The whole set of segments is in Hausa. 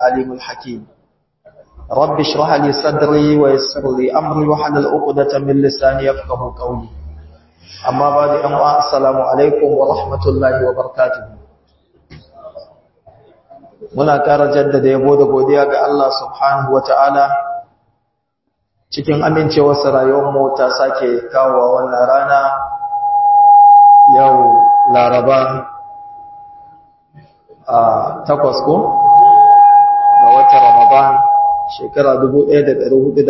العليم الحكيم رب اشرح لي صدري ويسر لي أمري وحلل عقدة من لساني يفقه قولي أما بعد أما السلام عليكم ورحمة الله وبركاته muna ƙara jaddada yabo da godiya ga Allah subhanahu wata'ala cikin amincewarsa rayuwarmu ta sake kawowa wannan rana yau laraba a takwas ko ga watan ramadan shekara 1446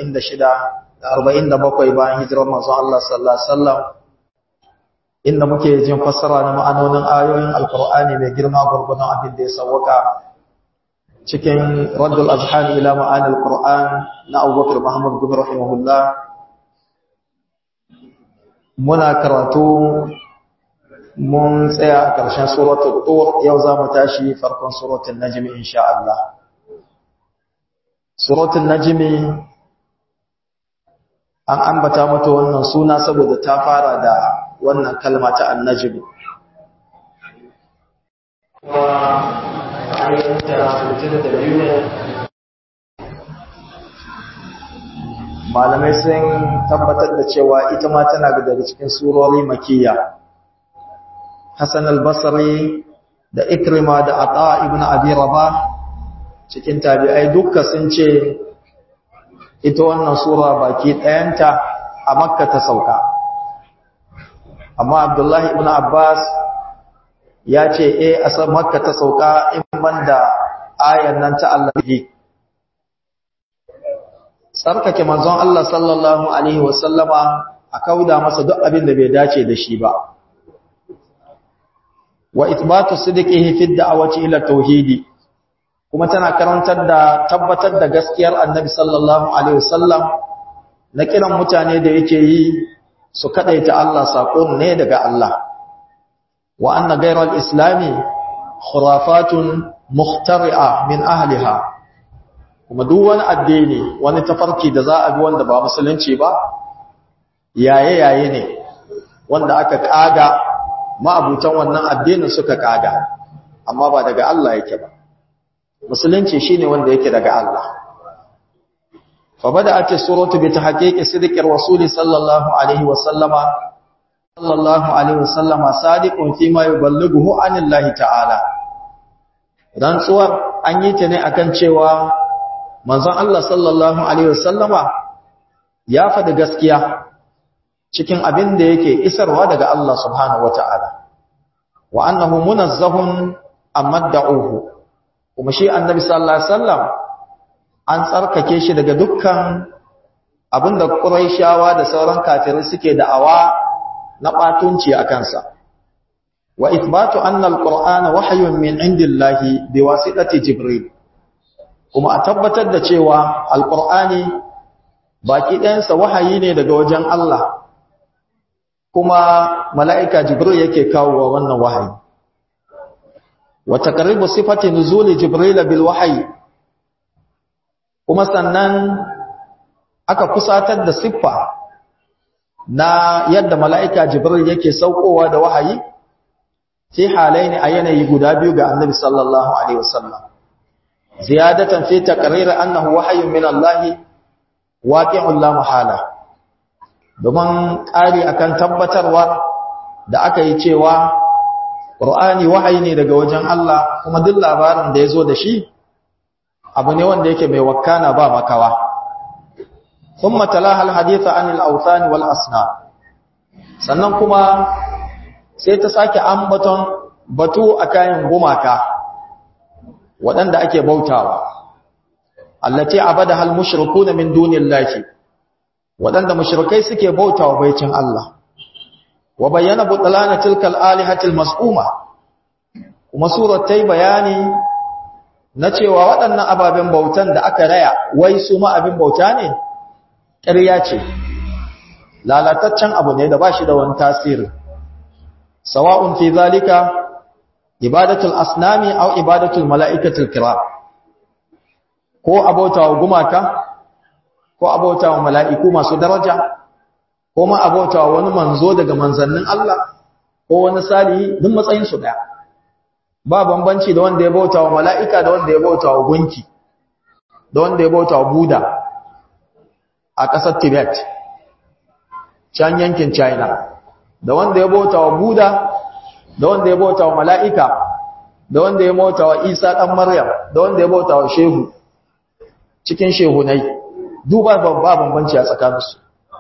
47 bayan hijirar manzon Allah sallallahu alaihi wasallam inda muke jin fassara na ma'anonin ayoyin alkur'ani mai girma gurgunan abin da ya sauwaka cikin raddul azhan ila ma'anil qur'an na Abubakar Muhammad bin rahimahullah muna karatu mun tsaya a ƙarshen suratul tur yau za mu tashi farkon suratul najm insha Allah suratul najm an ambata mata wannan suna saboda ta fara da wannan kalma ta annajm malamai sun tabbatar da cewa ita ma tana daga cikin surori makiyya Hassan al-Basri da Ikrima da Ata ibn Abi Rabah cikin tabi'ai dukka sun ce ita wannan sura baki ɗayanta a Makka ta sauka amma Abdullahi ibn Abbas ya ce eh a Makka ta sauka in banda ayan nan ta Allah tsarkake manzon Allah sallallahu alaihi wasallama a kauda masa duk abin da bai dace da shi ba wa ithbatu sidqihi fi da'wati ila tauhidi kuma tana karantar da tabbatar da gaskiyar annabi sallallahu alaihi wasallam na kiran mutane da yake yi su kadaita Allah sakon ne daga Allah wa anna ghayra al-islami khurafatun mukhtari'a min ahliha kuma duk wani addini wani tafarki da za a bi wanda ba musulunci ba yaye yaye ne wanda aka kaga ma'abutan wannan addinin suka kaga amma ba daga Allah yake ba musulunci shine wanda yake daga Allah fa bada'at as-suratu bi tahqiqi sidqi rasuli sallallahu alaihi wa sallama sallallahu alaihi wa sallama sadiqun fi ma yuballighu anillahi ta'ala rantsuwar an yi ta ne akan cewa manzon Allah sallallahu alaihi wa sallama ya faɗi gaskiya cikin abin da yake isarwa daga Allah subhanahu wata'ala wa annahu munazzahun amma da'uhu kuma shi annabi sallallahu alaihi wasallam an tsarkake shi daga dukkan abin da quraishawa da sauran kafirai suke da'awa na batunci a kansa wa ithbatu anna alqur'ana wahyun min indillahi biwasitati jibril kuma a tabbatar da cewa alqur'ani baki ɗayansa wahayi ne daga wajen Allah kuma mala'ika jibril yake kawo wa wannan wahayi wa taqribu sifati nuzuli jibril bil wahyi kuma sannan aka kusatar da siffa na yadda mala'ika jibril yake saukowa da wahayi fi halaini a yanayi guda biyu ga annabi sallallahu alaihi wasallam ziyadatan fi taqrir annahu wahyun min Allah waqi'un la mahala domin ƙari akan tabbatarwa da aka yi cewa ƙur'ani wahayi ne daga wajen Allah kuma duk labarin da ya zo da shi abu ne wanda yake mai wakana ba makawa sun matala haditha anil autani wal asna sannan kuma sai ta sake ambaton batu a kayan gumaka waɗanda ake bautawa allati abada hal mushrikuna min dunillahi waɗanda mushrikai suke bautawa baicin Allah wa bayyana butlana tilkal alihatil mas'uma kuma surar tayi bayani na cewa waɗannan ababen bautan da aka raya wai su ma abin bauta ne ƙarya ce lalataccen abu ne da ba shi da wani tasiri sawa'un fi zalika ibadatul asnami aw ibadatul mala'ikatul kiram ko abautawa gumaka ko abautawa mala'iku masu daraja ko ma abautawa wani manzo daga manzannin Allah ko wani salihi duk matsayin su daya ba bambanci da wanda ya bauta wa mala'ika da wanda ya bauta wa gunki da wanda ya bauta wa buda a ƙasar tibet can yankin china da wanda ya bauta wa buda da wanda ya bauta wa mala'ika da wanda ya bauta wa isa ɗan maryam da wanda ya bauta wa shehu cikin shehunai duba ba bambanci a tsakaninsu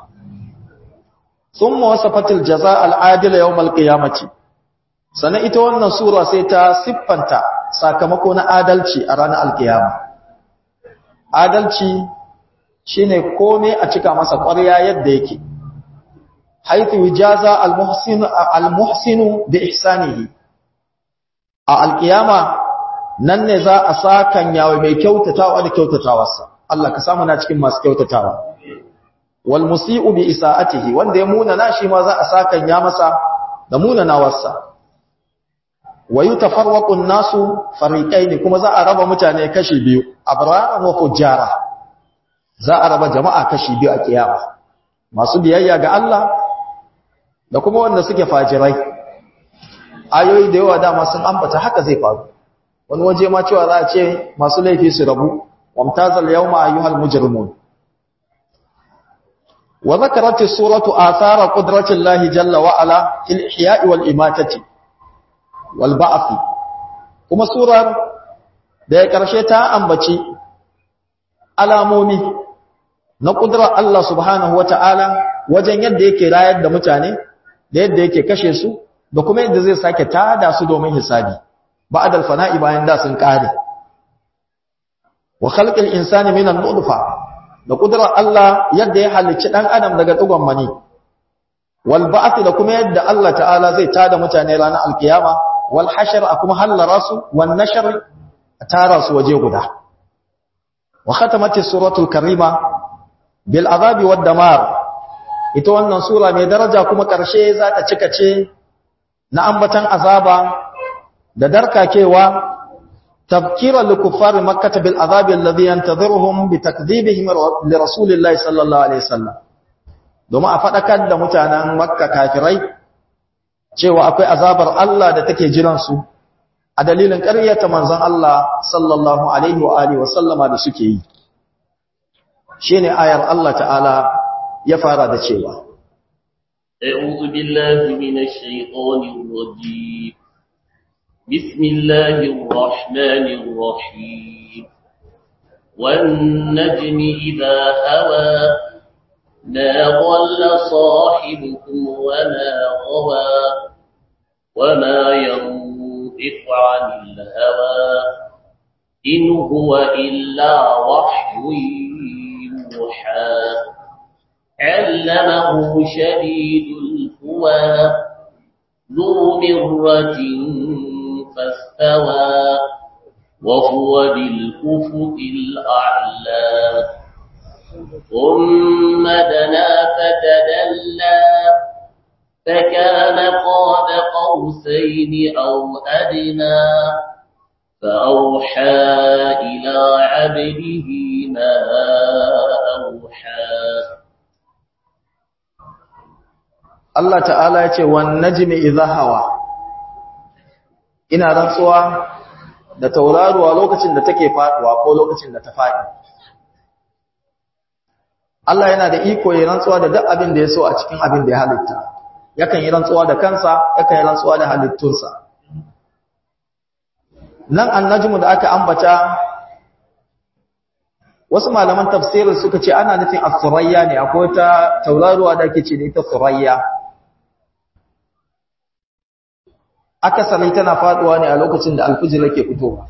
sun mawasa fatil jaza al'adila yau malƙiyamaci sannan ita wannan sura sai ta siffanta sakamako na adalci a ranar alkiyama adalci shine kome a cika masa ƙwarya yadda yake haithu jaza almuhsinu almuhsinu bi ihsanihi a alkiyama nan ne za a sakan yawo mai kyautatawa da kyautatawarsa Allah ka samu na cikin masu kyautatawa wal musii'u bi isaatihi wanda ya muna na shi ma za a sakan ya masa da muna nawarsa wa yutafarraqu an-nasu fariqaini kuma za a raba mutane kashi biyu abraran wa fujara za a raba jama'a kashi biyu a kiyama masu biyayya ga Allah da kuma wanda suke fajirai ayoyi da yawa dama sun ambata haka zai faru wani waje ma cewa za a ce masu laifi su rabu wamtazal yawma ayyuhal mujrimun wa zakarat as-suratu athara qudrati Allah jalla wa ala fil ihya'i wal imatati wal ba'th kuma surar da ya karshe ta ambaci alamomi na kudrar Allah subhanahu wata'ala wajen yadda yake rayar da mutane da yadda yake kashe su da kuma yadda zai sake tada su domin hisabi ba'da al-fana'i bayan da sun kare wa khalqil insani minan nutfa da kudrar Allah yadda ya halicci dan adam daga dugon mani wal ba'th da kuma yadda Allah ta'ala zai tada mutane ranar alkiyama wal hashr kuma hallara su wan nashr tara su waje guda wa khatamatis suratul karima bil azabi wad damar ita wannan sura mai daraja kuma karshe za ta cika ce na ambatan azaba da darkakewa tafkira likuffar makkah bil azabi alladhi yantadhiruhum bi takdhibihim li rasulillahi sallallahu alaihi wasallam domin a fadakar da mutanen makka kafirai cewa akwai azabar Allah da take jiran su a dalilin ƙaryata manzon Allah sallallahu alaihi wa alihi wasallama da suke yi shine ayar Allah ta'ala ya fara da cewa أعوذ بالله من الشيطان الرجيم بسم الله الرحمن الرحيم والنجم إذا هوى ما ضل صاحبكم وما غوى وما ينطق عن الهوى إن هو إلا وحي يوحى علمه شديد القوى ذو مرة فاستوى وهو بالأفق الأعلى ثم دنا فتدلى فكان قاب قوسين أو أدنى فأوحى إلى عبده ما أوحى Allah ta'ala ya ce wan najmi idha hawa ina rantsuwa da tauraruwa lokacin da take faduwa ko lokacin da ta fadi Allah yana da iko ya rantsuwa da duk abin da ya so a cikin abin da ya halitta yakan yi rantsuwa da kansa yakan yi rantsuwa da halittunsa nan annajmu da aka ambata wasu malaman tafsirin suka ce ana nufin as-surayya ne akwai ta tauraruwa da ake ce da ita surayya akasari tana faduwa ne a lokacin da alfijir yake fitowa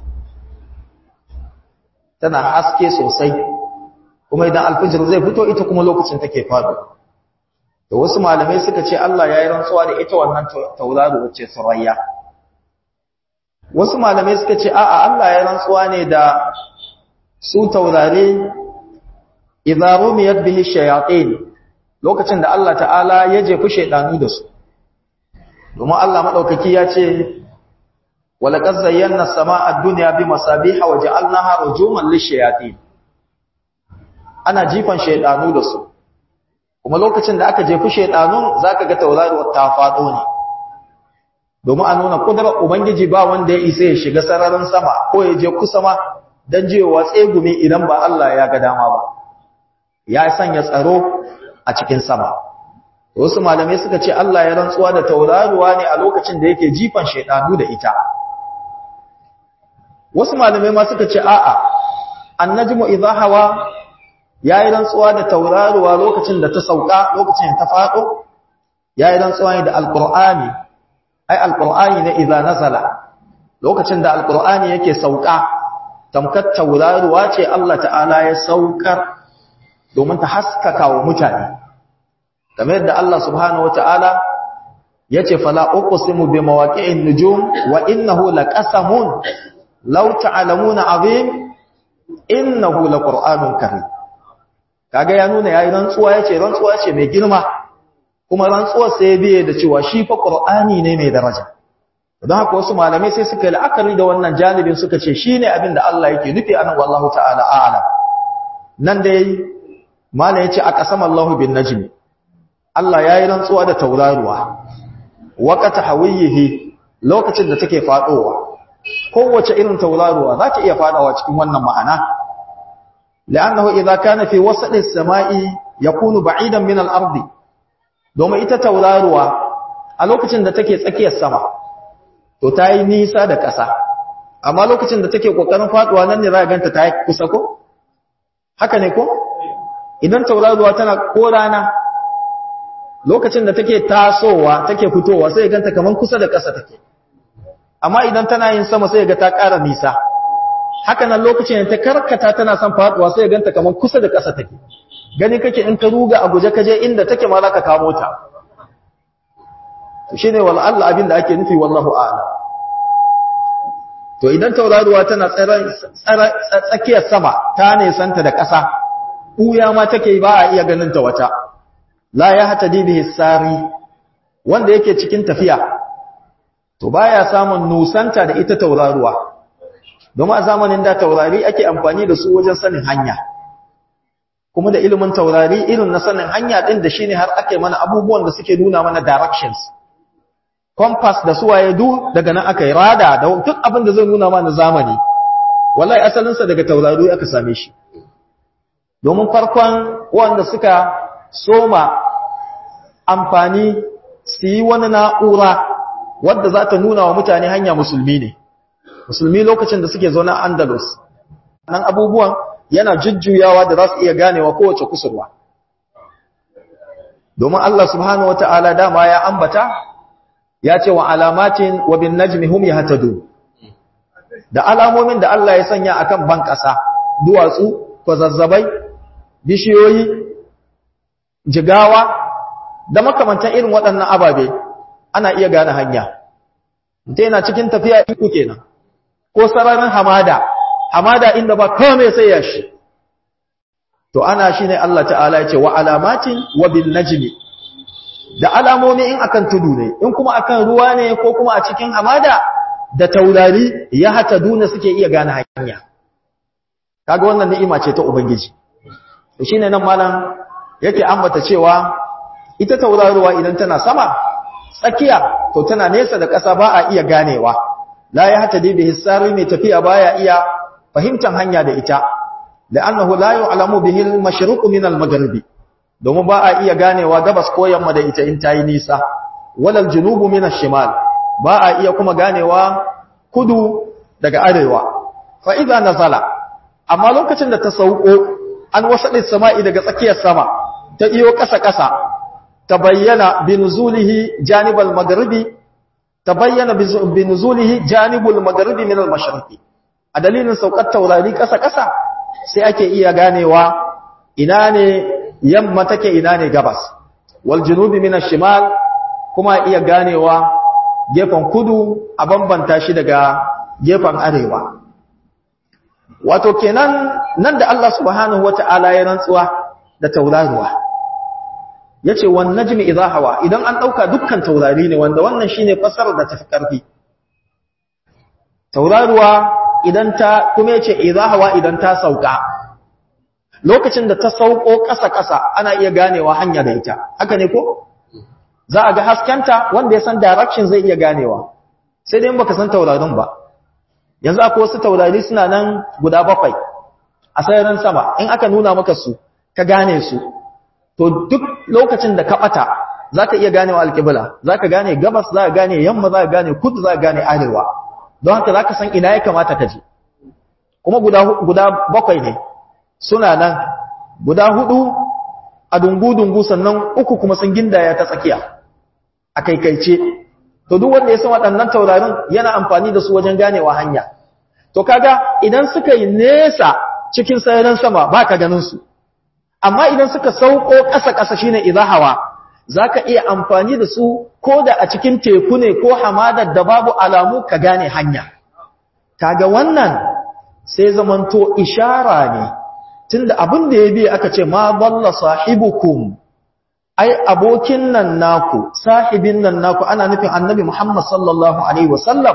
tana haske sosai kuma idan alfijir zai fito ita kuma lokacin take faduwa da wasu malamai suka ce Allah ya yi rantsuwa da ita wannan tauraro wacce surayya wasu malamai suka ce a'a Allah ya rantsuwa ne da su taurare idza rumiyat bihi shayatin lokacin da Allah ta'ala ya jefi shaydanu da su domin Allah madaukaki ya ce walaqad zayyana as-samaa'a ad-dunya bimasabiha wa ja'alnaha rujuman lish-shayatin ana jifan shaydanu da su kuma lokacin da aka jefi shaydanun zaka ga tauraruwar ta fado ne domin a nuna kudurar ubangiji ba wanda ya isa ya shiga sararin sama ko ya je kusa ma don jewa tsegumi idan ba Allah ya ga dama ba ya sanya tsaro a cikin sama wasu malamai suka ce Allah ya rantsuwa da tauraruwa ne a lokacin da yake jifan shaidanu da ita wasu malamai ma suka ce a'a annajmu idha hawa yayi rantsuwa da tauraruwa lokacin da ta sauka lokacin da ta fado yayi rantsuwa ne da alqur'ani ai alqur'ani ne idza nazala lokacin da alqur'ani yake sauka tamkar tauraruwa ce Allah ta'ala ya saukar domin ta haskaka wa mutane kamar yadda Allah subhanahu wata'ala yace fala uqsimu bi mawaqi'in nujum wa innahu laqasamun law ta'lamuna azim innahu laqur'anun karim kaga ya nuna yayi rantsuwa yace rantsuwa ce mai girma kuma rantsuwar sai biye da cewa shi fa qur'ani ne mai daraja don haka wasu malamai sai suka yi la'akari da wannan janibin suka ce shine abin da Allah yake nufi anan wallahu ta'ala a'lam nan dai malai yace aqsama Allahu bin najmi Allah yayi rantsuwa da tauraruwa waqata hawiyihi lokacin da take fadowa kowace irin tauraruwa za ta iya fadawa cikin wannan ma'ana la'annahu idza kana fi wasati as-sama'i yakunu ba'idan min al-ardi domin ita tauraruwa a lokacin da take tsakiyar sama to ta yi nisa da ƙasa amma lokacin da take ƙoƙarin faɗuwa nan ne za a ganta ta yi kusa ko haka ne ko idan tauraruwa tana ko rana lokacin da take tasowa take fitowa sai ganta kaman kusa da ƙasa take amma idan tana yin sama sai ga ta ƙara nisa haka nan lokacin da ta karkata tana son faɗuwa sai ganta kaman kusa da ƙasa take gani kake in ka ruga a guje ka je inda take ma za ka kamo ta shi ne Allah abin da ake nufi wallahu a'lam to idan tauraruwa tana tsakiyar sama ta nesanta da ƙasa ɓuya ma take ba a iya ganin ta wata la ya hata dibihi sari wanda yake cikin tafiya to baya samun nusanta da ita tauraruwa domin a zamanin da taurari ake amfani da su wajen sanin hanya kuma da ilimin taurari irin na sanin hanya din da shine har ake mana abubuwan da suke nuna mana directions compass da suwaye du daga nan aka yi rada da duk abin da zai nuna mana zamani wallahi asalinsa daga taurari aka same shi domin farkon wanda suka soma amfani su yi wani na'ura wadda za ta nuna wa mutane hanya musulmi ne musulmi lokacin da suke zaune a andalus nan abubuwan yana jujjuyawa da za su iya ganewa kowace kusurwa domin Allah subhanahu wa ta'ala dama ya ambata ya ce wa alamatin wa bin najmi hum yahtadun da alamomin da Allah ya sanya akan ban ƙasa duwatsu kwazazzabai bishiyoyi jigawa da makamantan irin waɗannan ababe ana iya gane hanya mutum yana cikin tafiya iko kenan ko sararin hamada hamada inda ba kome sai ya shi to ana shine Allah ta'ala ya ce wa alamatin wa bin najmi da alamomi in akan tudu ne in kuma akan ruwa ne ko kuma a cikin hamada da taurari ya hata duna suke iya gane hanya kaga wannan ni'ima ce ta ubangiji to shine nan malam yake ambata cewa ita tauraruwa idan tana sama tsakiya to tana nesa da ƙasa ba a iya ganewa la ya hata dai bihi sari mai tafiya baya iya fahimtar hanya da ita la'annahu la yu'lamu bihi al-mashriq min al-maghribi domin ba a iya ganewa gabas ko yamma da ita in tayi nisa walal junubu min ash-shimal ba a iya kuma ganewa kudu daga arewa fa idza nazala amma lokacin da ta sauko an wasadin sama'i daga tsakiyar sama ta iyo kasa kasa tabayyana binuzulihi janibal maghribi tabayyana binuzulihi janibul maghribi min al-mashriqi a dalilin saukar taurari kasa kasa sai ake iya ganewa ina ne yamma take ina ne gabas wal junubi min ash-shimal kuma iya ganewa gefen kudu a bambanta shi daga gefen arewa wato kenan nan da Allah subhanahu wata'ala ya rantsuwa da tauraruwa yace wan najmi idha hawa idan an dauka dukkan taurari ne wanda wannan shine fasarar da tafi karfi tauraruwa idan ta kuma yace idha hawa idan ta sauka lokacin da ta sauko ƙasa-ƙasa ana iya ganewa hanya da ita haka ne ko za a ga haskenta wanda ya san direction zai iya ganewa sai dai baka san taurarin ba yanzu akwai wasu taurari suna nan guda bakwai a sararin sama in aka nuna maka su ka gane su to duk lokacin da ka bata zaka iya ganewa alƙibla zaka gane gabas zaka gane yamma zaka gane kudu zaka gane arewa don haka zaka san ina ya kamata ka je kuma guda guda bakwai ne suna nan guda hudu a dungu-dungu sannan uku kuma sun gindaya ta tsakiya a kaikaice to duk wanda ya san waɗannan taurarin yana amfani da su wajen ganewa hanya to kaga idan suka yi nesa cikin sararin sama ba ka ganin su amma idan suka sauko ƙasa-ƙasa shine izahawa zaka iya amfani da su ko da a cikin teku ne ko hamadar da babu alamu ka gane hanya kaga wannan sai zamanto ishara ne tunda abin da ya biya aka ce ma balla sahibukum ai abokin nan naku sahibin nan naku ana nufin annabi Muhammad sallallahu alaihi wasallam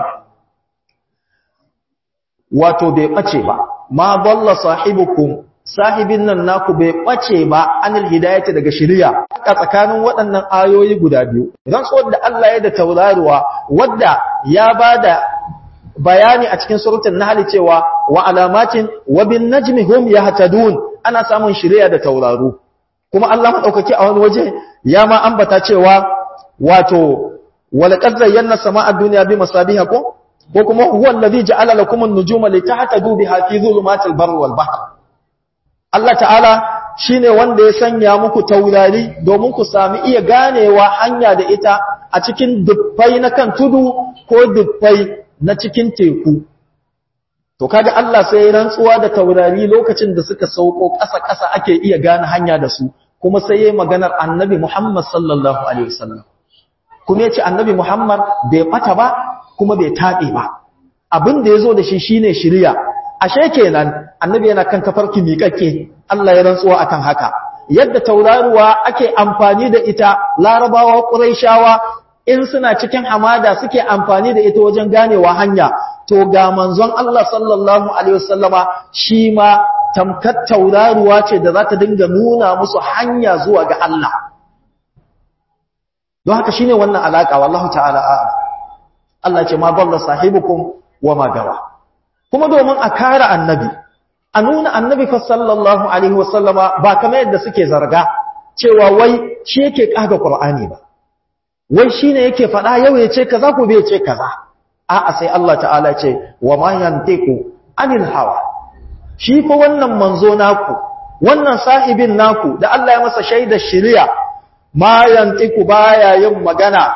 wato bai bace ba ma balla sahibukum sahibin nan naku bai bace ba anil hidayati daga shari'a a tsakanin waɗannan ayoyi guda biyu idan so da Allah ya da tauraruwa wadda ya bada bayani a cikin suratul nahl cewa wa alamatin wa bin najmi hum yahtadun ana samun shari'a da tauraru kuma Allah madaukaki a wani waje ya ma ambata cewa wato walaqad zayyana samaa ad-dunya bi masabiha ko ko kuma huwa allazi ja'ala lakum an-nujuma litahtadu biha fi dhulumatil barri wal bahr Allah ta'ala shine wanda ya sanya muku taurari domin ku sami iya ganewa hanya da ita a cikin dubbai na kan tudu ko dubbai na cikin teku to kaga Allah sai ya rantsuwa da taurari lokacin da suka sauko ƙasa-ƙasa ake iya gane hanya da su kuma sai yayi maganar Annabi Muhammad sallallahu alaihi wasallam kuma yace Annabi Muhammad bai bata ba kuma bai tabe ba abin da yazo da shi shine shiriya ashe kenan Annabi yana kan tafarki miƙaƙe Allah ya rantsuwa akan haka yadda tauraruwa ake amfani da ita larabawa quraishawa in suna cikin hamada suke amfani da ita wajen ganewa hanya to ga manzon Allah sallallahu alaihi wasallama shi ma tamkar tauraruwa ce da za ta dinga nuna musu hanya zuwa ga Allah don haka shine wannan alaka wallahu ta'ala a'lam Allah ce ma dalla sahibukum wa ma gawa kuma domin a kare annabi a nuna annabi fa sallallahu alaihi wasallama ba kamar yadda suke zarga cewa wai shi yake kaga qur'ani ba wai shine yake faɗa yau ya ce kaza ko bai ce kaza a'a sai Allah ta'ala ce wa ma yantiqu anil hawa shi fa wannan manzo naku wannan sahibin naku da Allah ya masa shaidar shari'a ma yantiqu baya yin magana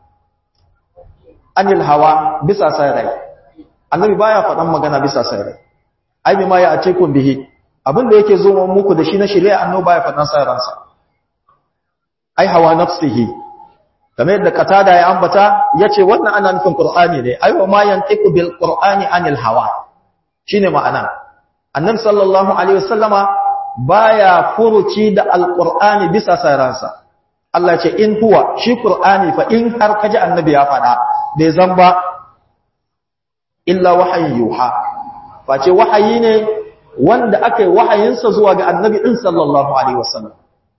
anil hawa bisa sai annabi baya faɗan magana bisa sai ai bima ya ace kun bihi abin da yake zo muku da shi na shari'a annabi baya faɗan sai ransa ai hawa nafsihi kamar yadda katada ya ambata yace wannan ana nufin qur'ani ne ai wa ma yantiqu bil qur'ani anil hawa shine ma'ana annabi sallallahu alaihi wasallama baya furuci da alqur'ani bisa saransa Allah ce in huwa shi qur'ani fa in har kaji annabi ya fada bai zan ba illa wahayi yuha face wahayi ne wanda aka yi wahayinsa zuwa ga annabi din sallallahu alaihi wasallam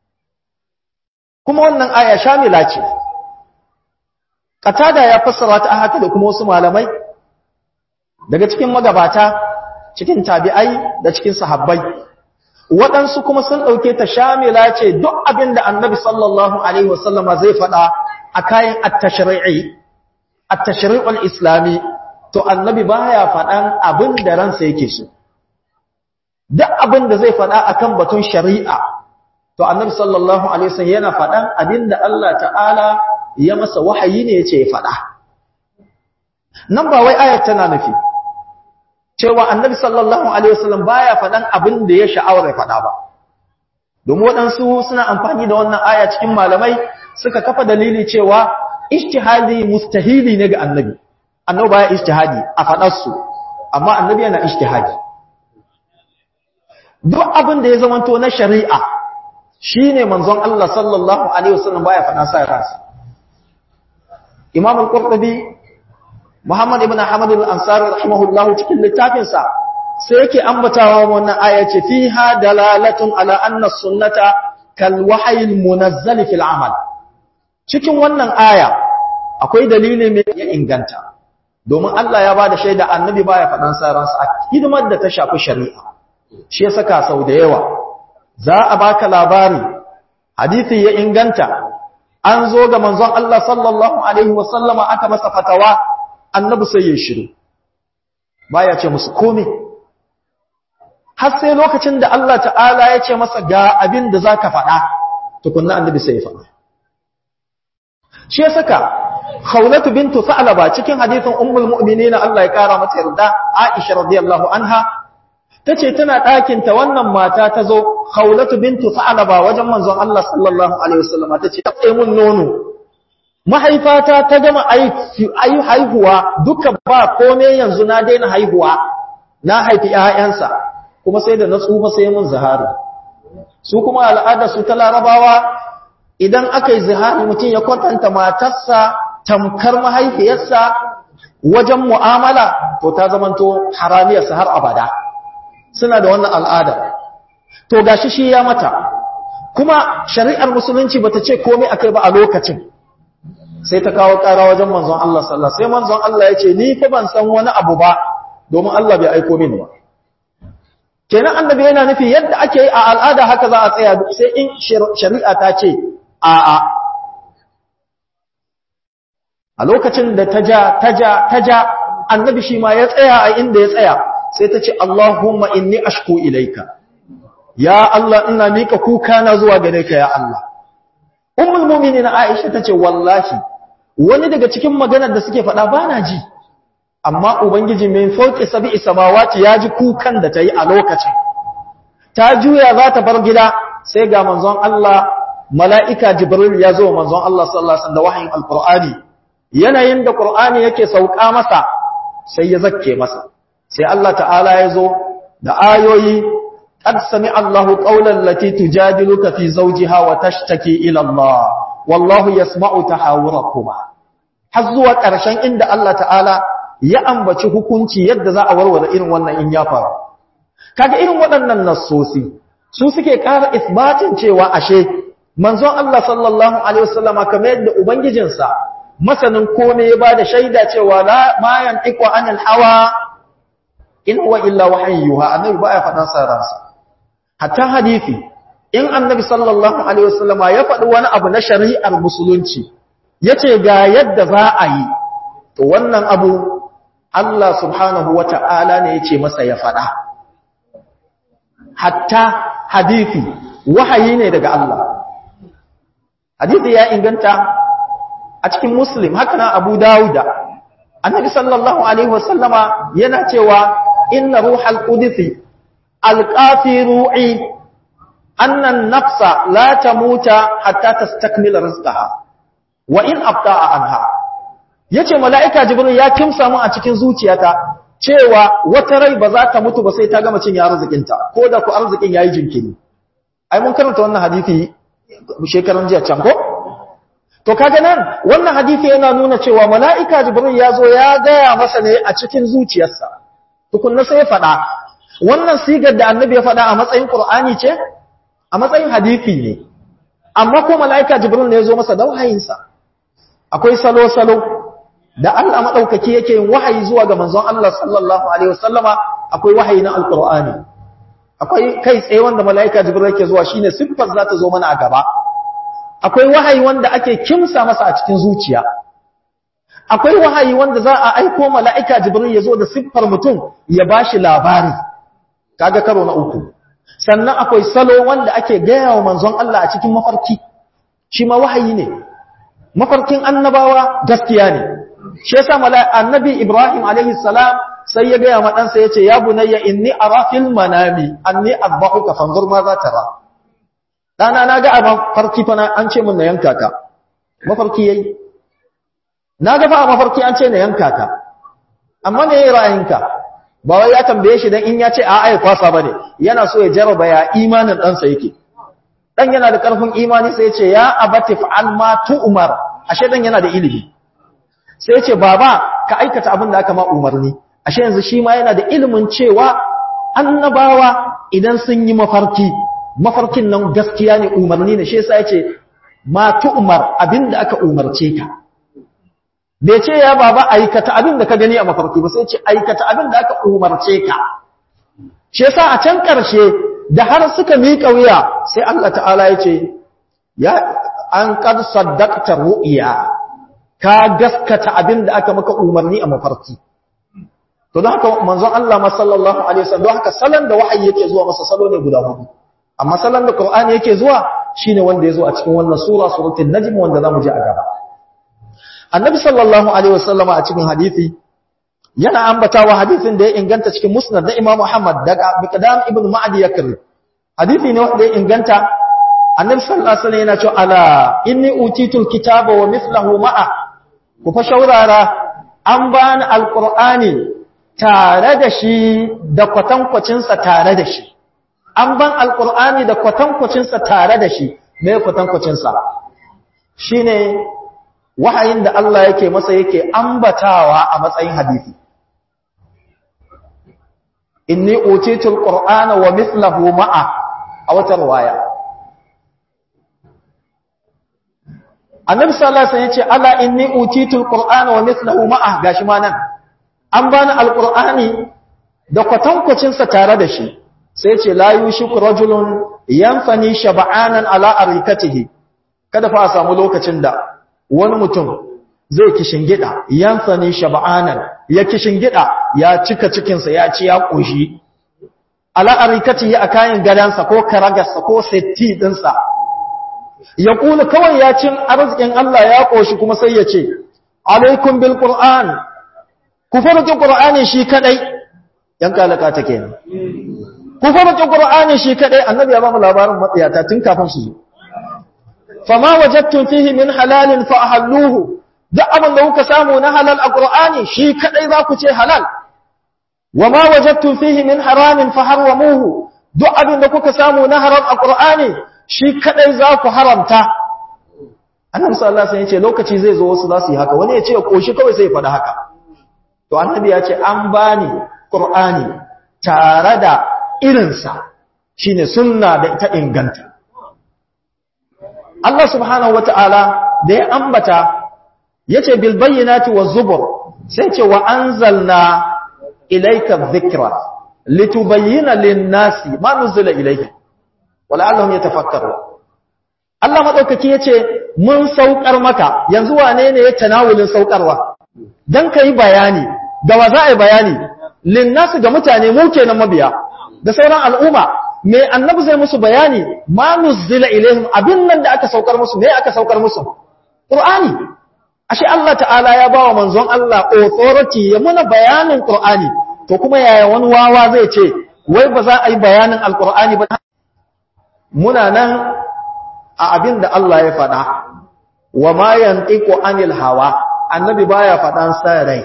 kuma wannan aya shamila ce Katada ya fassara ta haka da kuma wasu malamai daga cikin magabata cikin tabi'ai da cikin sahabbai waɗansu kuma sun ɗauke ta shamila ce duk abin da annabi sallallahu alaihi wasallama zai faɗa a kayan at-tashri'i at-tashri'ul islami to annabi baya faɗan abin da ransa yake so duk abin da zai faɗa akan batun shari'a to annabi sallallahu alaihi wasallam yana faɗan abin da Allah ta'ala ya masa wahayi ne ya ce ya faɗa. Nan ba wai ayat tana nufi, cewa annabi sallallahu Alaihi wasallam baya faɗan abin da ya sha'awar ya faɗa ba. Domin waɗansu suna amfani da wannan aya cikin malamai suka kafa dalili cewa ishtihadi mustahili ne ga annabi. Annabi baya ishtihadi a faɗarsu, amma annabi yana ishtihadi. Duk abin da ya zamanto na shari'a shi ne manzon Allah sallallahu Alaihi wasallam baya faɗa sa ransa. Imam al-Qurtubi Muhammad ibn Ahmad al-Ansari rahimahullah cikin littafinsa sai yake ambatawa wannan aya ce fiha dalalatun ala anna sunnata kal wahyi al-munazzal fil amal cikin wannan aya akwai dalili mai ya inganta domin Allah ya bada shaida annabi baya faɗan saransa a hidimar da ta shafi shari'a shi ya saka sau da yawa za a baka labari hadisi ya inganta an zo ga manzon Allah sallallahu alaihi wasallama aka masa fatawa annabi sai ya shiru baya ce musu komai har sai lokacin da Allah ta'ala ya ce masa ga abin da zaka faɗa tukunna annabi sai ya faɗa shi ya saka khawlatu bintu sa'laba cikin hadisin ummul mu'minin Allah ya kara mata yarda Aisha radiyallahu anha tace tana ɗakin ta wannan mata ta zo khawlatu bintu sa'laba wajen manzon Allah sallallahu alaihi wasallam tace ta tsaye mun nono mahaifata ta gama ayi haihuwa duka ba komai yanzu na daina haihuwa na haifi ƴaƴansa kuma sai da na tsufa sai mun zahari su kuma al'ada su ta larabawa idan aka yi zihari mutum ya kwatanta matarsa tamkar mahaifiyarsa wajen mu'amala to ta zamanto haramiyarsa har abada suna da wannan al'ada to gashi shi ya mata kuma shari'ar musulunci bata ce komai akai ba a lokacin sai ta kawo ƙara wajen manzon Allah sallallahu sai manzon Allah ya ce ni fa ban san wani abu ba domin Allah bai aiko min ba kenan annabi yana nufi yadda ake yi a al'ada haka za a tsaya sai in shari'a ta ce a'a a lokacin da ta ja ta ja ta ja annabi shi ma ya tsaya a inda ya tsaya sai ta ce Allahumma inni ashku ilaika ya Allah ina mika kuka na zuwa gare ka ya Allah ummul mu'minin Aisha tace wallahi wani daga cikin maganar da suke faɗa bana ji amma ubangiji min fauki sab'i samawati ya ji kukan da ta yi a lokacin ta juya za ta bar gida sai ga manzon Allah mala'ika jibril ya zo manzon Allah sallallahu alaihi wasallam da wahayin alqur'ani yanayin da qur'ani yake sauka masa sai ya zakke masa sai Allah ta'ala ya zo da ayoyi qad sami'a Allahu qawlan lati tujadiluka fi zawjiha wa tashtaki ila Allah wallahu yasma'u tahawurakuma har zuwa ƙarshen inda Allah ta'ala ya ambaci hukunci yadda za a warware irin wannan in ya faru kaga irin waɗannan nassosi su suke ƙara isbatin cewa ashe manzon Allah sallallahu alaihi wasallama kamar yadda ubangijinsa masanin kome ya bada shaida cewa la ma yantiqu anil hawa in huwa illa wahyuha annabi baya faɗan saransa hatta hadisi in annabi sallallahu alaihi wasallama ya faɗi wani abu na shari'ar musulunci yace ga yadda za a yi to wannan abu Allah subhanahu wata'ala ne yace masa ya faɗa hatta hadisi wahayi ne daga Allah hadisi ya inganta a cikin muslim haka na abu dawuda annabi sallallahu alaihi wasallama yana cewa inna ruhal qudsi alqafi ru'i anna an-nafsa la tamuta hatta tastakmila rizqaha wa in abta'a anha yace mala'ika jibril ya kimsa mu a cikin zuciyata cewa wata rai ba za ta mutu ba sai ta gama cin ya arzikinta ko da ku arzikin yayi jinkiri ai mun karanta wannan hadisi shekaran jiya can ko to kaga nan wannan hadisi yana nuna cewa mala'ika jibril ya zo ya gaya masa ne a cikin zuciyarsa tukunna sai ya faɗa wannan sigar da annabi ya faɗa a matsayin qur'ani ce a matsayin hadisi ne amma ko mala'ika jibril ne ya zo masa da wahayinsa akwai salo salo da Allah madaukaki yake yin wahayi zuwa ga manzon Allah sallallahu alaihi wasallama akwai wahayi na alqur'ani akwai kai tsaye wanda mala'ika jibril yake zuwa shine siffar za ta zo mana a gaba akwai wahayi wanda ake kimsa masa a cikin zuciya akwai wahayi wanda za a aiko mala'ika jibril ya zo da siffar mutum ya bashi labari kaga karo na uku sannan akwai salo wanda ake gaya wa manzon Allah a cikin mafarki shi ma wahayi ne mafarkin annabawa gaskiya ne shi yasa annabi Ibrahim alaihi salam sai ya gaya ma ɗansa ya ce ya bunayya inni ara fil manami anni azbahuka fanzur ma za tara ɗana na ga a mafarki fa an ce mun na yanka ka mafarki yayi na ga fa a mafarki an ce na yanka ka amma me yayi ra'ayinka ba wai ya tambaye shi dan in ya ce a ai kwasa bane yana so ya jarraba ya imanin ɗansa yake dan yana da ƙarfin imani sai ya ce ya abati fa'al ma tu'mar ashe dan yana da ilimi sai ya ce baba ka aikata abin da aka ma umarni ashe yanzu shi ma yana da ilimin cewa annabawa idan sun yi mafarki mafarkin nan gaskiya ne umarni ne shi yasa yace ma tu'mar abinda aka umarce ka bai ce ya baba aikata abinda ka gani a mafarki ba sai ce aikata abinda aka umarce ka shi yasa a can karshe da har suka miƙa wuya sai Allah ta'ala ya ce ya an qad saddaqta ru'ya ka gaskata abinda aka maka umarni a mafarki to don haka manzon Allah ma sallallahu alaihi wasallam don haka salon da wahayi yake zuwa masa salo ne guda hudu amma salon da Qur'ani yake zuwa shine wanda yazo a cikin wannan sura suratul najm wanda zamu ji a gaba annabi sallallahu alaihi wasallam a cikin hadisi yana ambatawa hadisin da ya inganta cikin musnad da Imam Muhammad daga Miqdam ibn Ma'di yakri hadisi ne wanda ya inganta annabi sallallahu alaihi wasallam yana cewa ala inni utitul kitaba wa mithluhu ma'a ku fa shaurara an bani alqur'ani tare da shi da kwatankwacinsa tare da shi an ban alkur'ani da kwatankwacinsa tare da shi mai kwatankwacinsa shi ne wahayin da Allah yake masa yake ambatawa a matsayin hadisi inni utitul qur'ana wa mithluhu ma'a a wata riwaya annabi sallallahu alaihi wasallam yace ala inni utitul qur'ana wa mithluhu ma'a gashi ma nan an bani alqur'ani da kwatankwacinsa tare da shi sai ce la yushiku rajulun yanfani shab'anan ala arikatihi kada fa a samu lokacin da wani mutum zai kishingida yanfani shab'anan ya kishingida ya cika cikinsa ya ci ya koshi ala arikatihi a kayan gadansa ko karagarsa ko setti dinsa ya kula kawai ya cin arzikin Allah ya koshi kuma sai ya ce alaikum bil qur'an ku farki qur'ani shi kadai yan kalaka ta kenan ku farki qur'ani shi kadai annabi ya ba mu labarin matsiyata tun kafin su zo fama wajadtum fihi min halalin fa ahalluhu duk abin da kuka samu na halal a qur'ani shi kadai za ku ce halal wama wajadtum fihi min haramin fa harwamuhu duk abin da kuka samu na haram a qur'ani shi kadai za ku haramta annabi sallallahu alaihi wasallam ya ce lokaci zai zo wasu za su yi haka wani ya ce koshi kawai sai ya faɗa haka to annabi ya ce an bani qur'ani tare da irinsa shine sunna da ita inganta Allah subhanahu wata'ala da ya ambata yace bil bayyinati waz zubur sai ce wa anzalna ilayka dhikra litubayyana lin-nasi ma nuzila ilayka wala'allahum yatafakkarun Allah madaukaki yace mun saukar maka yanzu wane ne ya tanawulin saukarwa dan kai bayani da wa za a yi bayani lin-nasi ga mutane mu kenan mabiya da sauran al'umma me annabi zai musu bayani ma nuzila ilaihim abin nan da aka saukar musu me aka saukar musu qur'ani ashe Allah ta'ala ya bawa manzon Allah authority ya muna bayanin qur'ani to kuma yaya wani wawa zai ce wai ba za a yi bayanin alqur'ani ba muna nan a abin da Allah ya faɗa wa ma yantiqu anil hawa annabi baya faɗan sa rai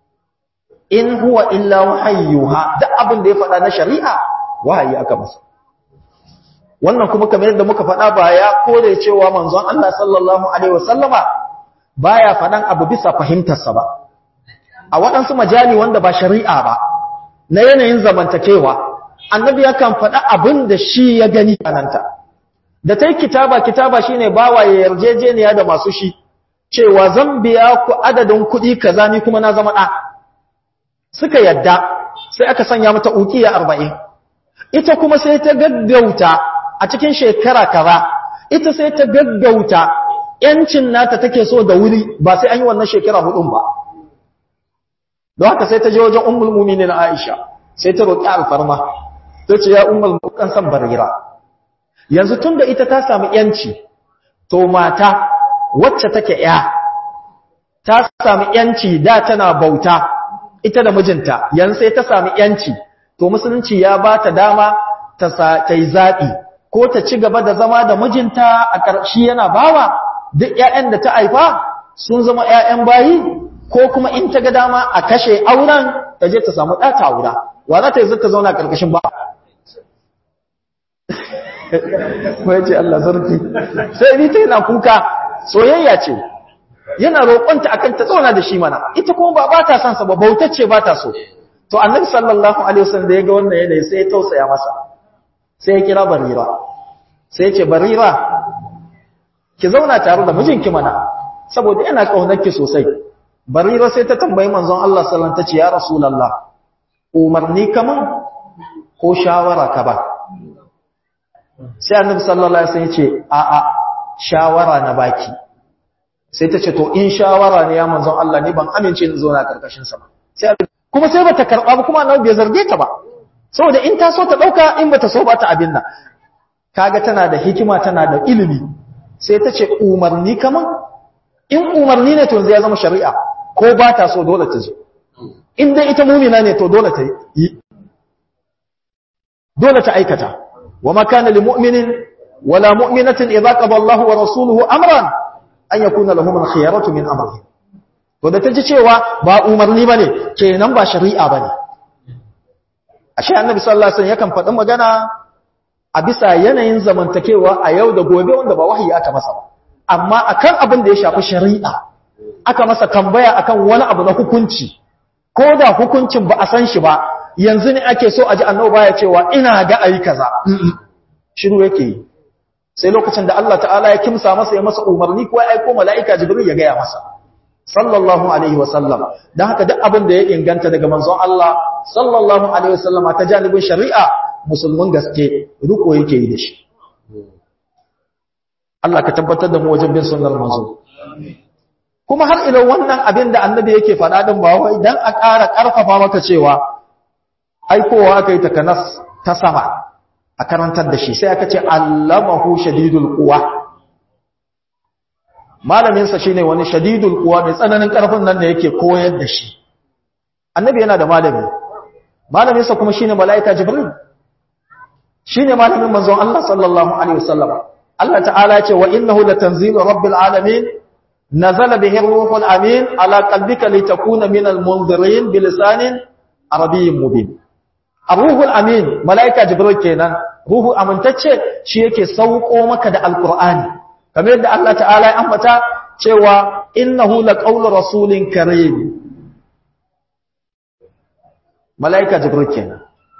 in huwa illa wahayyuha duk abin da ya faɗa na shari'a wahayi aka masa wannan kuma kamar yadda muka faɗa ba ya kore cewa manzon Allah sallallahu alaihi wasallama baya faɗan abu bisa fahimtarsa ba a waɗansu majali wanda ba shari'a ba na yanayin zamantakewa annabi yakan faɗa abin da shi ya gani kananta da ta yi kitaba kitaba shine bawa ya yarjejeniya da masu shi cewa zan biya ku adadin kuɗi kaza ni kuma na zama ɗa suka yadda sai aka sanya mata ukiya arba'in ita kuma sai ta gaggauta a cikin shekara kaza ita sai ta gaggauta yancin nata take so da wuri ba sai an yi wannan shekara hudun ba don haka sai ta je wajen ummul mu'minin Aisha sai ta roki alfarma ta ce ya ummul mu'kan san barira yanzu tunda ita ta samu yanci to mata wacce take ya ta samu yanci da tana bauta ita da mijinta yanzu sai ta samu yanci to musulunci ya ba ta dama ta yi zaɓi ko ta ci gaba da zama da mijinta a ƙarshe yana bawa duk ‘ya'yan da ta haifa sun zama ‘ya'yan bayi ko kuma in ta ga dama a kashe auren ta je ta samu ɗa ta aura wa za ta yi zata zauna ƙarƙashin ba mai ce Allah zarki sai ni ta yana kuka soyayya ce yana roƙonta akan ta zauna da shi mana ita kuma ba ba ta son sa ba bautacce ba ta so to annabi sallallahu alaihi wasallam da ya ga wannan yanayi sai ya tausaya masa sai ya kira barira sai ya ce barira ki zauna tare da mijinki mana saboda yana kaunarki sosai barira sai ta tambayi manzon Allah sallallahu alaihi wasallam tace ya rasulullah umarni kaman ko shawara ka ba sai annabi sallallahu alaihi wasallam yace a a shawara na baki sai tace to in shawara ne ya manzon Allah ni ban amince in zauna karkashin sa ba sai kuma sai bata karba ba kuma annabi bai zarge ta ba saboda in ta so ta dauka in bata so ba ta abin nan kaga tana da hikima tana da ilimi sai ta ce umarni kaman in umarni ne to zai zama shari'a ko ba ta so dole ta je in dai ita mumina ne to dole ta yi dole ta aikata wa ma kana lil mu'minin wala mu'minatin idza qada Allahu wa rasuluhu amran an yakuna lahum al khiyaratu min amrihim to da ta ji cewa ba umarni bane kenan ba shari'a bane ashe annabi sallallahu alaihi wasallam yakan faɗi magana a bisa yanayin zamantakewa a yau da gobe wanda ba wahayi aka masa ba amma akan abin da ya shafi shari'a aka masa tambaya akan wani abu na hukunci ko da hukuncin ba a san shi ba yanzu ne ake so a ji annabi baya cewa ina ga ayi kaza shiru yake yi sai lokacin da Allah ta'ala ya kimsa masa ya masa umarni ko ya aiko mala'ika jibril ya gaya masa sallallahu alaihi wa sallam dan haka duk abin da ya inganta daga manzon Allah sallallahu alaihi wa sallama ta janibin shari'a musulmin gaske riko yake yi da shi Allah ka tabbatar da mu wajen bin sunnar manzo kuma har ila wannan abin da annabi yake faɗa din ba wai dan a ƙara ƙarfafa maka cewa aikowa aka yi takanas ta sama a karantar da shi sai aka ce allamahu shadidul quwa malamin sa shine wani shadidul quwa mai tsananin ƙarfin nan da yake koyar da shi annabi yana da malami malamin sa kuma shine malaika jibril shine malamin manzon Allah sallallahu alaihi wasallam Allah ta'ala ce wa innahu latanzilu rabbil alamin nazala bihi ruhul amin ala qalbika litakuna minal munzirin bilisanin arabiyyin mubin ruhul amin malaika jibril kenan ruhu amintacce shi yake sauko maka da alqur'ani kamar yadda Allah ta'ala ya ambata cewa innahu laqawlu rasulin karim malaika jibril kenan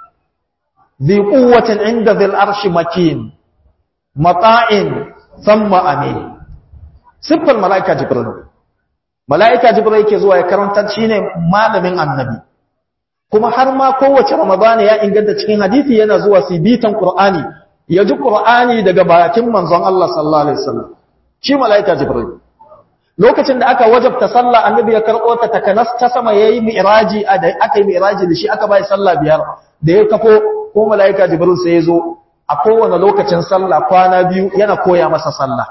ذي قوة عند ذي العرش مكين مطاع ثم أمين سبب الملائكة جبريل ملائكة جبريل ke zuwa ya karanta shine malamin annabi kuma har ma kowace ramadana ya inganta cikin hadisi yana zuwa su bitan qur'ani ya ji qur'ani daga bakin manzon Allah sallallahu alaihi wasallam shi malaika jibril lokacin da aka wajabta sallah annabi ya karbo ta takanas ta sama yayi mi'raji aka yi mi'raji da shi aka bai sallah biyar da ya kafo ko mala'ika jibril sai ya zo a kowane lokacin sallah kwana biyu yana koya masa sallah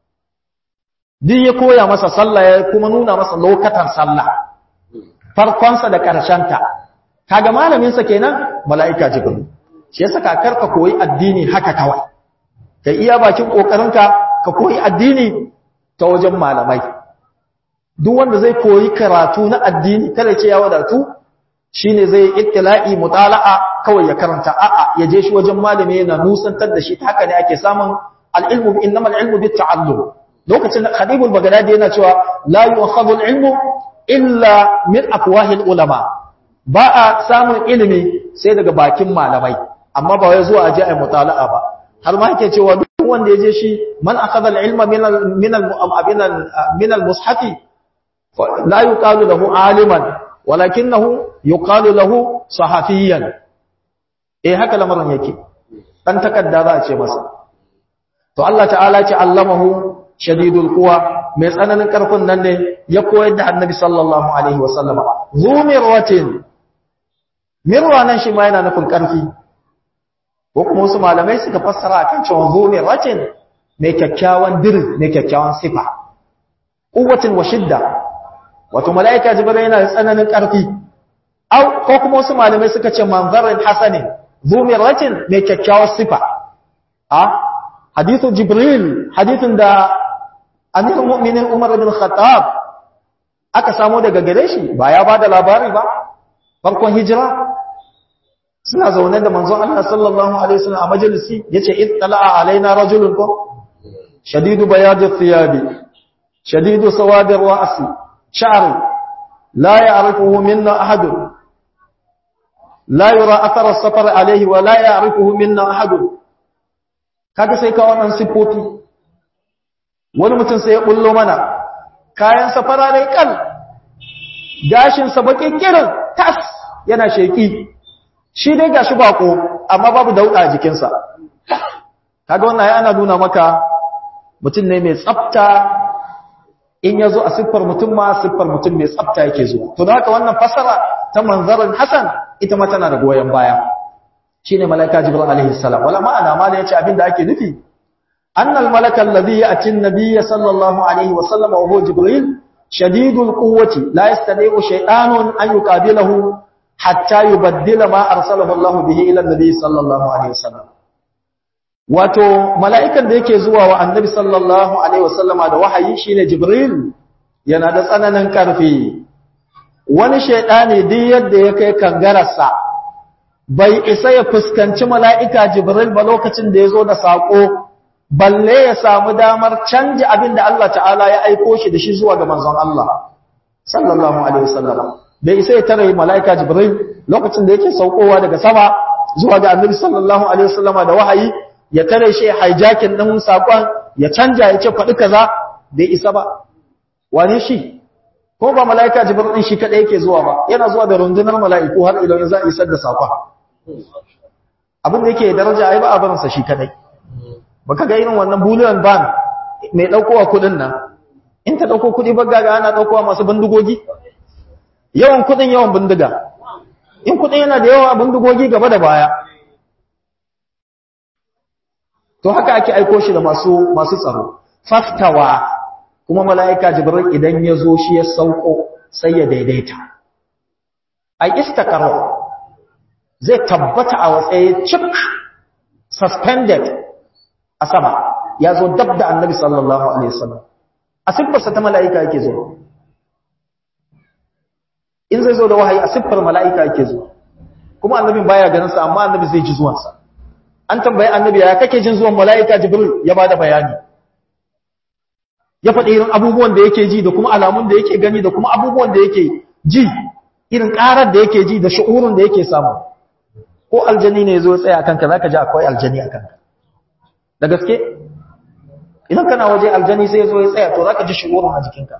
duk ya koya masa sallah ya kuma nuna masa lokatan sallah farkonsa da ƙarshenta kaga malaminsa kenan mala'ika jibril shi yasa kakar ka koyi addini haka kawai ka iya bakin ƙoƙarinka ka koyi addini ta wajen malamai duk wanda zai koyi karatu na addini kada ce ya wadatu shine zai ittila'i mutala'a kawai ya karanta a'a ya je shi wajen malami yana nusantar da shi ta haka ne ake samun al-ilmu innamal ilmu bit ta'allum lokacin da Khadibul Baghdadi yana cewa la yu'khadhu al-ilmu illa min afwahil ulama ba a samun ilimi sai daga bakin malamai amma ba wai zuwa aje ai mutala'a ba har ma yake cewa duk wanda ya je shi man akhadha al-ilma min min min al-mushafi la yuqalu lahu aliman walakinahu yuqalu lahu sahafiyan eh haka lamarin yake dan takadda za a ce masa to Allah ta'ala ce allamahu shadidul quwa mai tsananin karfin nan ne ya koyar da annabi sallallahu alaihi wasallam zumirwatin mirwa nan shi ma yana nufin karfi ko kuma wasu malamai suka fassara akan cewa zumirwatin mai kyakkyawan dir mai kyakkyawan sifa quwwatin wa shidda wato mala'ika jibril yana da tsananin ƙarfi au ko kuma wasu malamai suka ce manzarin hasanin zumiratin mai kyakkyawar sifa a hadithu jibril hadithun da amirul mu'minin umar bin khattab aka samu daga gare shi ba ya bada labari ba farkon hijira suna zaune da manzon Allah sallallahu alaihi wasallam a majalisi yace ittala'a alaina rajulun ko shadidu bayadi thiyabi shadidu sawadi ra'si شعر لا يعرفه منا أحد لا يرى أثر السفر عليه ولا يعرفه منا أحد kaga sai ka wannan sifofi wani mutum sai ya bullo mana kayan safara ne kal gashin sa bakin kirin tas yana sheki shi dai gashi bako amma babu dauda a jikinsa kaga wannan ai ana nuna maka mutum ne mai tsafta in yazo a siffar mutum ma siffar mutum mai tsafta yake zuwa to da haka wannan fasara ta manzarin hasan ita ma tana da goyen baya shine malaika jibril alaihi salam wala ma'ana ma da yace abinda ake nufi annal malaka alladhi ya'ti an-nabiy sallallahu alaihi wa sallam wa huwa jibril shadidul quwwati la yastati'u shay'anun an yuqabilahu hatta yubaddila ma arsalahu Allah bihi ila an-nabiy sallallahu alaihi wa sallam wato mala'ikan da yake zuwa wa annabi sallallahu alaihi wa sallama da wahayi shine jibril yana da tsananin karfi wani shaydani duk yadda ya kai kangararsa bai isa ya fuskanci mala'ika Jibril ba lokacin da ya zo da saƙo, balle ya samu damar canja abin da Allah ta'ala ya aiko shi da shi zuwa ga manzon Allah, sallallahu Alaihi wasallam. Bai isa ya tare mala'ika Jibril lokacin da yake saukowa daga sama zuwa ga annabi sallallahu Alaihi wasallam da wahayi, ya tare shi hijacking ɗin saƙon, ya canja ya ce faɗi kaza, bai isa ba. Wane shi? Ko ba mala'ika Jibril ɗin shi kaɗai yake zuwa ba, yana zuwa da rundunar mala'iku har idan za a isar da saƙon. abin da yake daraja ai ba a barinsa shi kadai baka ga irin wannan bullion ban mai daukowa kudin nan in ta dauko kudi bagga ga ana daukowa masu bindigogi yawan kudin yawan bindiga in kudin yana da yawa bindigogi gaba da baya to haka ake aiko shi da masu masu tsaro faftawa kuma mala'ika jibril idan ya zo shi ya sauko sai ya daidaita ai istaqarra zai tabbata a watsaye cik suspended a sama ya zo dab da annabi sallallahu alaihi wasallam a siffarsa ta mala'ika yake zo in zai zo da wahayi a siffar mala'ika yake zo kuma annabin baya ganinsa amma annabi zai ji zuwansa an tambayi annabi ya kake jin zuwan mala'ika jibril ya bada bayani ya faɗi irin abubuwan da yake ji da kuma alamun da yake gani da kuma abubuwan da yake ji irin ƙarar da yake ji da shi'urun da yake samu ko aljani ne zo tsaya kanka zaka ji akwai aljani a kanka da gaske idan kana waje aljani sai zo ya tsaya to zaka ji shi'urun a jikinka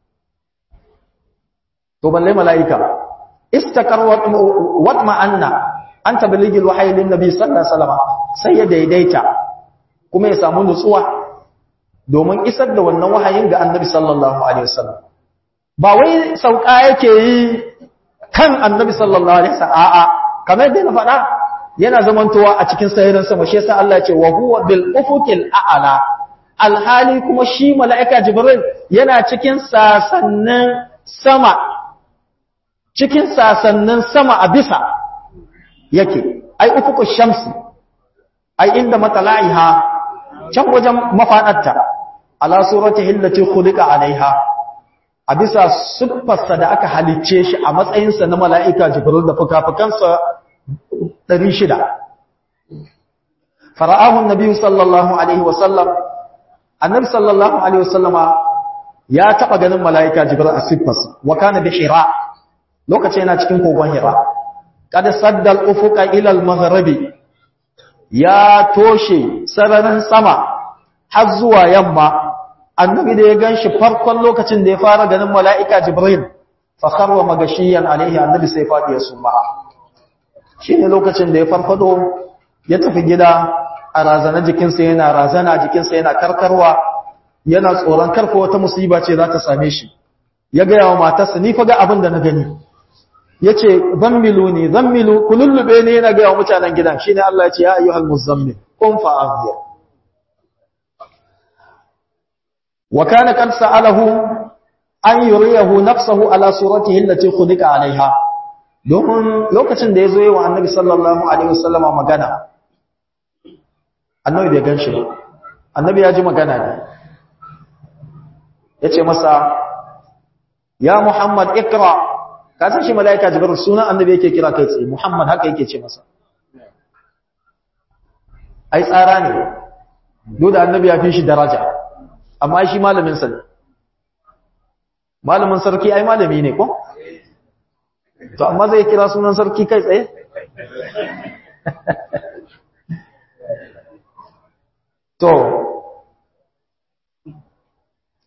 to balle mala'ika istakar wa ma'anna an tablighi alwahyi lin nabi sallallahu alaihi wasallam sai ya daidaita kuma ya samu nutsuwa domin isar da wannan wahayin ga annabi sallallahu alaihi wasallam ba wai sauka yake yi kan annabi sallallahu alaihi wasallam a'a kamar da na faɗa yana zamantowa a cikin sahirin sama shi yasa Allah ya ce wa huwa bil ufuqil a'la alhali kuma shi mala'ika jibril yana cikin sasannin sama cikin sasannin sama a bisa yake ai ufuqush shamsi ai inda matala'iha can wajen mafadarta ala suratihi allati khuliqa alaiha a bisa siffarsa da aka halicce shi a matsayinsa na mala'ika jibril da fuka-fukansa 600 fara'ahun nabi sallallahu alaihi wasallam annabi sallallahu alaihi wasallama ya taba ganin mala'ika jibril a siffarsa wa kana bi hira lokacin yana cikin kogon hira kada saddal ufuqa ila al-maghribi ya toshe sararin sama har zuwa yamma annabi da ya ganshi farkon lokacin da ya fara ganin mala'ika jibril fa kharwa magashiyan alaihi annabi sai fadi ya suma shine lokacin da ya farfado ya tafi gida a razana jikinsa yana razana jikinsa yana karkarwa yana tsoron karfa wata musiba ce za ta same shi ya ga yawa matarsa ni fa ga abin da na gani yace zammilu ne zammilu kulullube ne yana ga yawa mutanen gidan shine Allah ya ce ya ayyuhal muzammil qum fa anzir وكان قد سأله أن يريه نفسه على صورته التي خلق عليها domin lokacin da ya zo yi wa annabi sallallahu alaihi wasallama magana annabi bai gan shi ba annabi ya ji magana ne ya ce masa ya muhammad ikra ka san shi mala'ika jibril sunan annabi yake kira kai tsaye muhammad haka yake ce masa ai tsara ne duk da annabi ya fi shi daraja amma shi malamin sa ne malamin sarki ai malami ne ko to amma zai kira sunan sarki kai tsaye to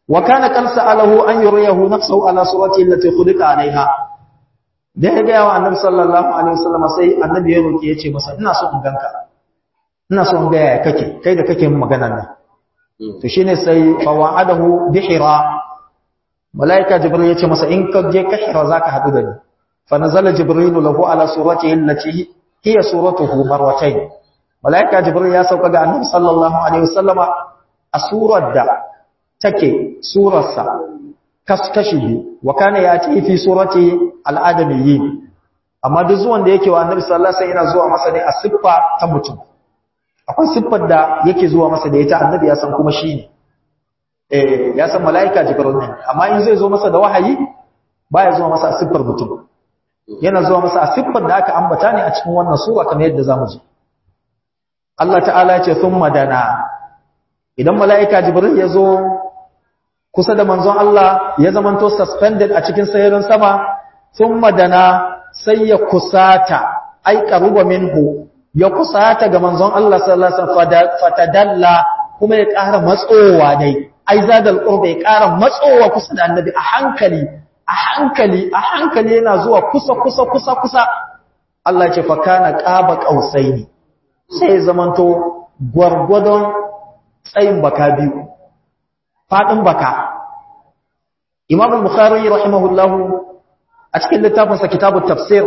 wa kana qad sa'alahu an yuriyahu nafsuhu ala surati allati khuliqa alaiha da ya ga wa annabi sallallahu alaihi wasallam sai annabi ya roki yace masa ina so in ganka ina so in ga yaya kake kai da kake min maganar nan to shine sai fa wa'adahu bihira malaika jibril yace masa in ka je ka hira zaka hadu da ni fa nazala jibril lahu ala suratihi allati hiya suratuhu marwatayn malaika jibril ya sauka ga annabi sallallahu alaihi wasallama a surar da take surarsa kaskashi biyu wa kana yati fi surati al-adamiyyin amma duk zuwan da yake wa annabi sallallahu alaihi wasallam yana zuwa masa ne a siffa ta mutum akwai siffar da yake zuwa masa da ita annabi ya san kuma shine eh ya san malaika jibril ne amma in zai zo masa da wahayi baya zuwa masa a siffar mutum yana zuwa masa a siffar da aka ambata ne a cikin wannan sura kamar yadda zamu ji Allah ta'ala ya ce thumma dana idan malaika jibril ya zo kusa da manzon Allah ya zamanto suspended a cikin sayarin sama thumma dana sai ya kusata ai qaruba minhu ya kusata ga manzon Allah sallallahu alaihi wasallam fatadalla kuma ya ƙara matsowa dai ai zadal qurba ya ƙara matsowa kusa da annabi a hankali a hankali a hankali yana zuwa kusa kusa kusa kusa Allah ya ce fa kana qaba qausaini sai zamanto gwargwadon tsayin baka biyu fadin baka Imam al-Bukhari rahimahullahu a cikin littafinsa kitabut tafsir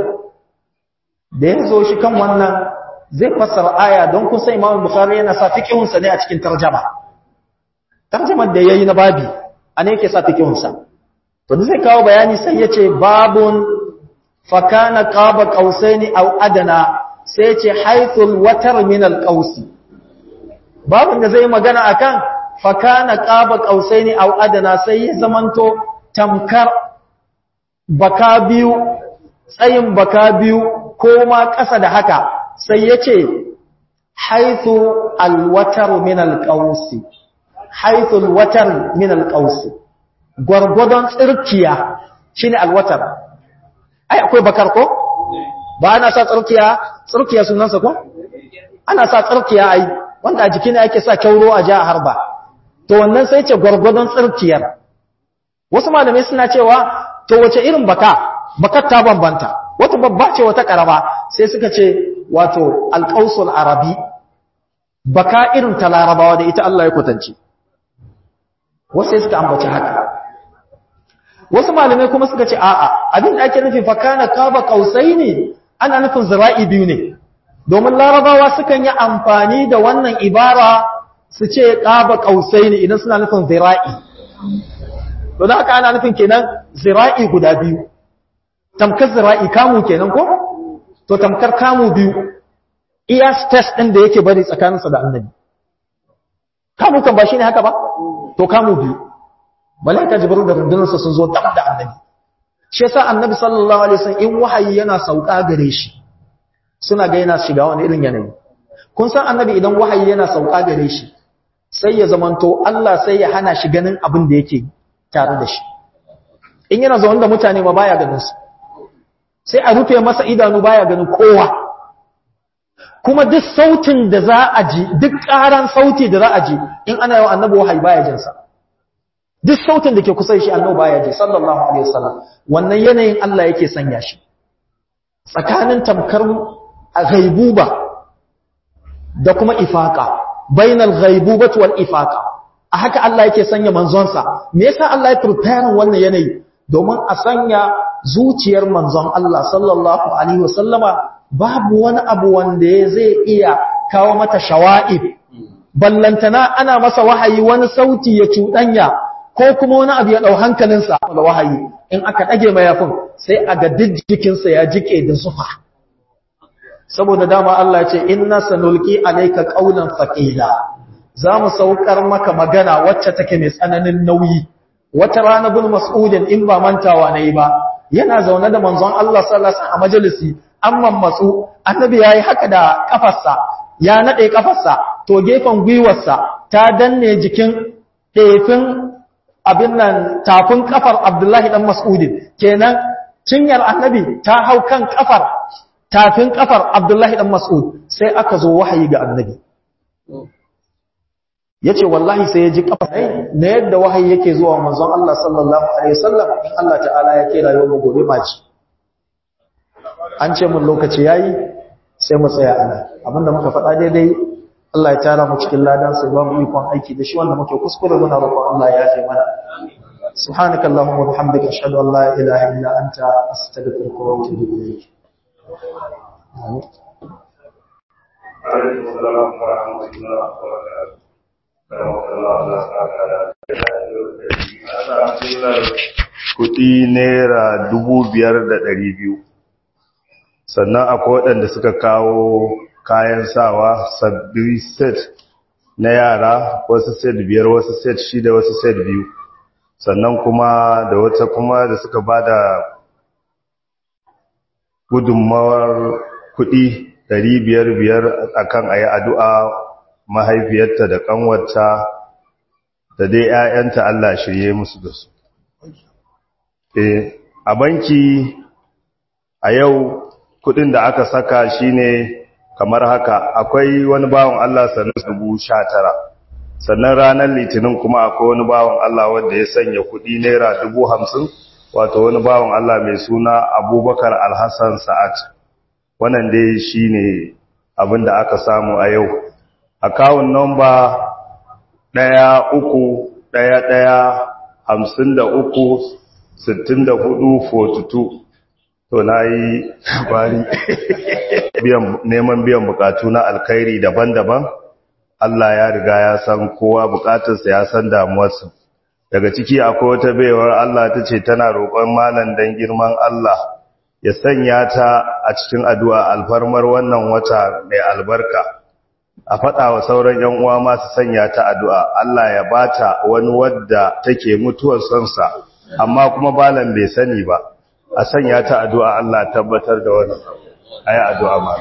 da ya zo shi kan wannan zai fassara aya don kun san Imam Bukhari yana sa fiqhunsa ne a cikin tarjuma tarjumar da yayi na babi ane yake sa fiqhunsa to zai kawo bayani sai yace babun fa kana qaba qausaini aw adana sai yace haythul watar min al qausi babun da zai magana akan fa kana qaba qausaini aw adana sai ya zamanto tamkar baka biyu tsayin baka biyu ko ma ƙasa da haka sai ya ce haithu alwatar min alƙausi haithu alwatar min alƙausi gwargwadon tsirkiya shi ne alwatar ai akwai bakar ko ba ana sa tsirkiya tsirkiya sunansa ko ana sa tsirkiya ai wanda a jiki ne ake sa kyauro a ja a harba to wannan sai ce gwargwadon tsirkiyar wasu malamai suna cewa to wace irin baka bakar ta bambanta wata babba ce wata karama sai suka ce wato alƙausul arabi baka irin ta larabawa da ita Allah ya kwatance wasu suka ambaci haka wasu malamai kuma suka ce a'a abin da ake nufi fakana kaba kausai ne ana nufin zira'i biyu ne domin larabawa sukan yi amfani da wannan ibara su ce kaba kausai ne idan suna nufin zira'i to da haka ana nufin kenan zira'i guda biyu tamkar zira'i kamu kenan ko to tamkar kamu biyu iya space ɗin da yake bari tsakaninsa da annabi kamu kan ba shi ne haka ba to kamu biyu malaika jibril da rundunarsa sun zo dab da annabi shi yasa annabi sallallahu alaihi wasallam in wahayi yana sauka gare shi suna ga yana shiga wani irin yanayi kun san annabi idan wahayi yana sauka gare shi sai ya zamanto Allah sai ya hana shi ganin abin da yake tare da shi in yana zaune da mutane ma baya ganin su sai a rufe masa idanu baya ganin kowa kuma duk sautin da za a ji duk ƙaran sauti da za a ji in ana yawan annabi wahayi baya jinsa duk sautin da ke kusa shi annabi baya ji sallallahu alaihi wasallam wannan yanayin Allah yake sanya shi tsakanin tamkar ghaibuba da kuma ifaqa bainal ghaibubati wal ifaqa a haka Allah yake sanya manzonsa me yasa Allah ya prepare wannan yanayi domin a sanya zuciyar manzon Allah sallallahu alaihi wasallama babu wani abu wanda zai iya kawo mata shawa'ib ballantana ana masa wahayi wani sauti ya cuɗanya ko kuma wani abu ya ɗau hankalinsa da wahayi in aka ɗage mayafin sai a ga duk jikinsa ya jike da zufa saboda dama Allah ce inna sanulki alayka qawlan thaqila zamu saukar maka magana wacce take mai tsananin nauyi wata rana bin mas'udin in ba mantawa nayi ba yana zaune da manzon Allah sallallahu alaihi wasallam a majalisi amman matsu annabi yayi haka da kafarsa ya nade kafarsa to gefen gwiwarsa ta danne jikin ɗefin abin nan tafin kafar Abdullahi dan Mas'udin kenan cinyar annabi ta hau kan kafar tafin kafar Abdullahi dan Mas'ud sai aka zo wahayi ga annabi yace wallahi sai ya ji kafa na yadda wahayi yake zuwa manzon Allah sallallahu alaihi wasallam in Allah ta'ala ya kira yau gobe maci an ce mun lokaci yayi sai mu tsaya ana abinda muka faɗa daidai Allah ya tara mu cikin ladan sai ba mu ikon aiki da shi wanda muke kuskure muna roƙon Allah ya yafe mana subhanaka allahumma wa bihamdika ashhadu an la ilaha illa anta astaghfiruka wa atubu ilayk alaikum assalam wa rahmatullahi wa barakatuh kudi naira dubu biyar da ɗari biyu sannan akwai waɗanda suka kawo kayan sawa sabbi set na yara wasu set biyar wasu set shida wasu set biyu sannan kuma da wata kuma da suka ba da gudunmawar kudi ɗari biyar biyar akan a yi addu'a mahaifiyarta da ƙanwarta da dai ‘ya'yanta Allah shirye musu da su. a banki a yau kudin da aka saka shine kamar haka akwai wani bawan Allah sannan dubu sha tara sannan ranar litinin kuma akwai wani bawan Allah wanda ya sanya kudi naira dubu hamsin wato wani bawan Allah mai suna abubakar alhassan sa'ad wannan dai shine abin da aka samu a yau akawun nomba ɗaya uku ɗaya ɗaya hamsin da uku sittin da hudu fotutu to na yi bari neman biyan bukatu na alkhairi daban-daban Allah ya riga ya san kowa bukatarsa ya san damuwarsa daga ciki akwai wata baiwar Allah ta ce tana roƙon malam dan girman Allah ya sanya ta a cikin addu'a alfarmar wannan wata mai albarka a faɗa wa sauran ‘yan uwa masu sanya ta addu'a Allah ya bata wani wadda take mutuwar sonsa amma kuma balan bai sani ba a sanya ta addu'a Allah tabbatar da wani a yi addu'a ma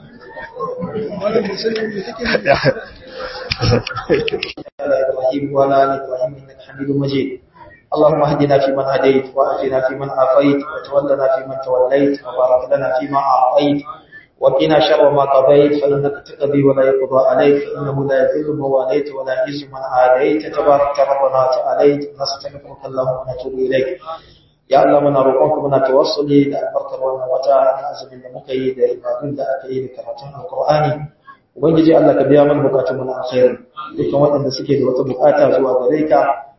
اللهم اهدنا فيمن هديت وآتنا فيمن عافيت وتولنا فيمن توليت وبارك لنا فيما أعطيت وقنا شر ما قضيت فإنك تقضي ولا يقضى عليك فإنه لا يذل من واليت ولا يعز من عاديت تبارك ربنا وتعاليت نستغفرك اللهم ونتوب إليك ya Allah muna roƙonka muna tawassuli da albarkar wannan wata na azumin da muka yi da ibadun da aka yi da karatun alƙur'ani ubangiji Allah ka biya mana bukatun mu na alkhairi dukkan waɗanda suke da wata bukata zuwa gare ka